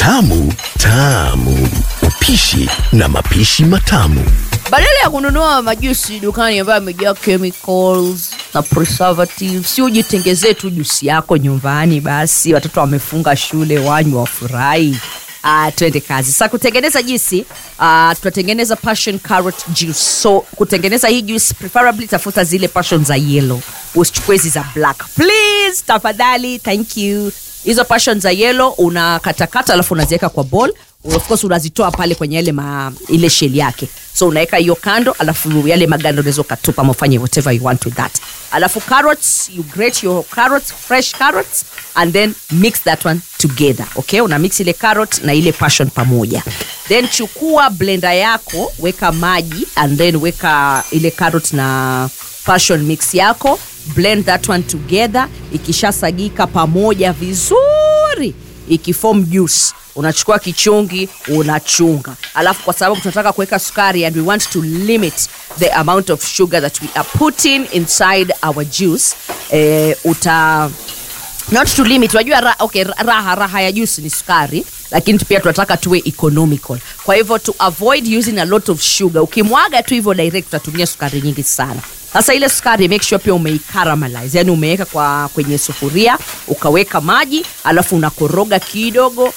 tamu tamu, upishi na mapishi matamu. badala ya kununua majusi dukani ambayo yamejaa chemicals na preservatives si ujitengezee tu jusi yako nyumbani basi watoto wamefunga shule wanywe wafurahi Uh, twende kazi sasa kutengeneza juisi uh, tutatengeneza passion carrot juice so kutengeneza hii juice preferably tafuta zile passion za yellow usichukue hizi za black please tafadhali thank you hizo passion za yellow unakatakata alafu unaziweka kwa bowl of course unazitoa pale kwenye yale ma, ile shell yake so unaweka hiyo kando alafu yale maganda unaweza ukatupa ama ufanye whatever you want with that alafu carrots you grate your carrots fresh carrots and then mix that one together okay una mix ile carrot na ile passion pamoja then chukua blender yako weka maji and then weka ile carrot na passion mix yako blend that one together ikishasagika pamoja vizuri ikifom juice unachukua kichungi unachunga alafu kwa sababu tunataka kuweka sukari and we want to limit the amount of sugar that we are putting inside our juice eh, uta not to limit unajua ra, okay, raha raha ya juice ni sukari lakini pia tunataka tuwe economical kwa hivyo to avoid using a lot of sugar ukimwaga tu hivyo direct utatumia sukari nyingi sana sasa ile sukari make sure pia umeicaramelize yani umeweka kwa kwenye sufuria ukaweka maji alafu unakoroga kidogo